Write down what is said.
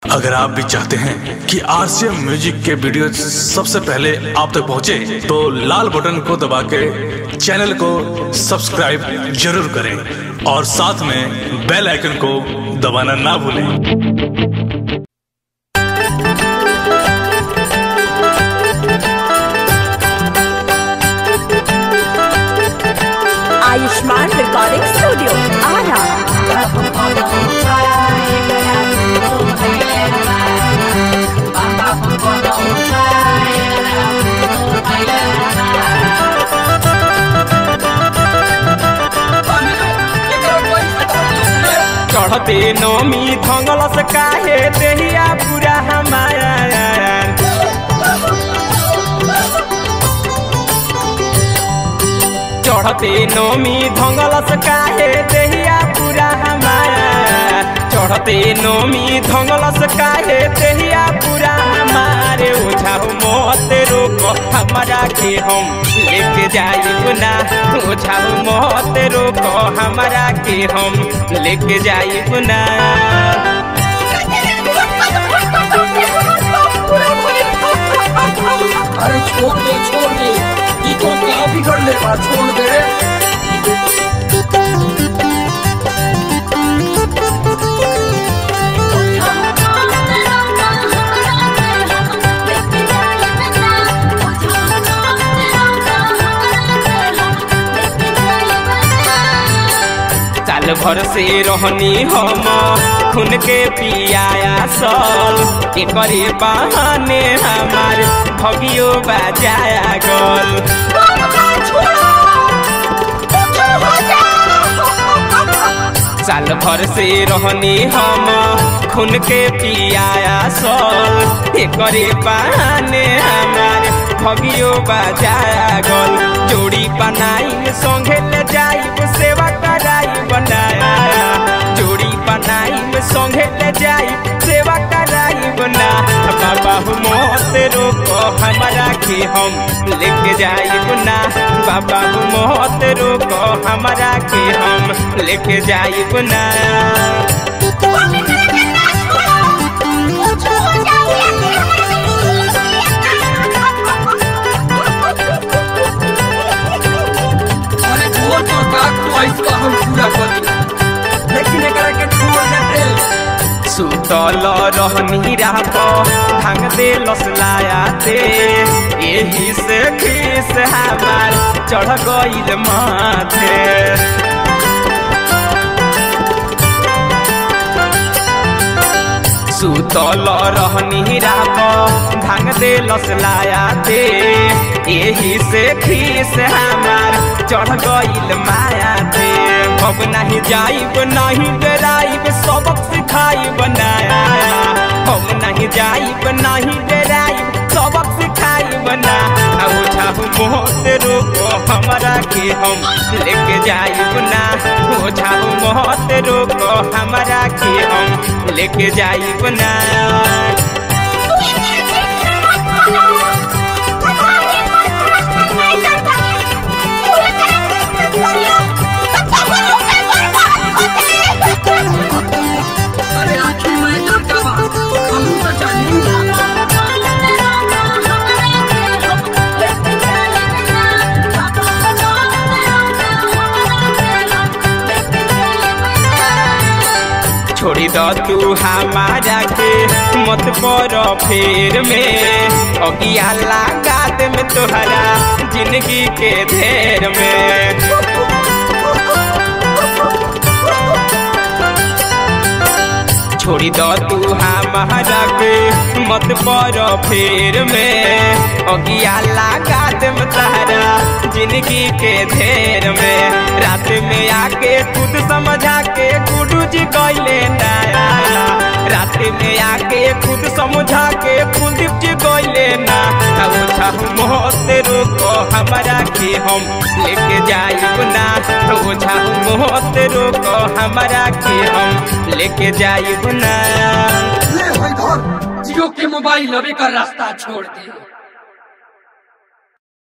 अगर आप भी चाहते हैं कि आरसीएम म्यूजिक के वीडियो सबसे पहले आप तक पहुंचे, तो लाल बटन को दबा के चैनल को सब्सक्राइब जरूर करें और साथ में बेल आइकन को दबाना ना भूलें आयुष्मान रिकॉर्डिंग स्टूडियो आरा चढ़ते नमी धंगलस काहे देहिया पूरा हमारा चढ़ते नमी धंगलस काहे देहिया पूरा हमारा चढ़ते नमी धंगलस काहे देहिया पूरा हमारे ओझा मत रोक हमारा के हम लेके जाइब ना ओझा मत रोक हमारा के हम लेके जाइब ना अरे छोड़ दे छोड़ दे ये तो क्या बिगड़ ले बा छोड़ दे साल भर से रहनी हम खून के पियाया सल एकरे बहाने हमार भगियो बजाया गल साल भर से रहनी हम खून के पियाया सल एकरे बहाने हमार भगियो बजाया गल जोड़ी बनाई संगे ले जाइब सेवा कराई बनाया जोड़ी बनाई संगे ले जाई सेवा कराई बना बाबा हो मत रोको हमारा के हम लेके जाइब ना बाबा हो मत रोको हमारा के हम लेके जाइब ना अरे छोड़ तो का तो इसका हम पूरा कर दी लेकिन एकरा के छोड़ दे सुतल रहनी रात भांग दे लसलाया ते यही से खीस हमार चढ़ गईल माथे सुतल रहनी रात भांग दे लसलाया ते यही से खीस हमार चढ़ गईल माया ते अब नहीं जाइब नहीं डराइब सबक सिखाई बनाया हम नहीं जाइब नहीं डराइब सबक सिखाई बना ओझा मोहत रोको हमारा के हम लेके जाइब ना ओझा मोहत रोको हमारा के हम लेके जाइब ना अरे आखिर में डरता बा हम तो जानी छोड़ी द तू हमारा के मत पर फेर में अगिया लागत में तोहरा जिंदगी के धेर में छोड़ी द तू हमारा के मत पर फेर में अगिया लागत में तोहरा जिंदगी के धेर में रात में आके खुद समझा के गुडू जी गईले नया रात में आके खुद समझा के कुलदीप जी गईले ना ओझा मोहत रोको हमारा के हम लेके जाइब ना ओझा मोहत रोको हमारा के हम लेके जाइब ना ले होई धर जियो के मोबाइल अबे का रास्ता छोड़ दे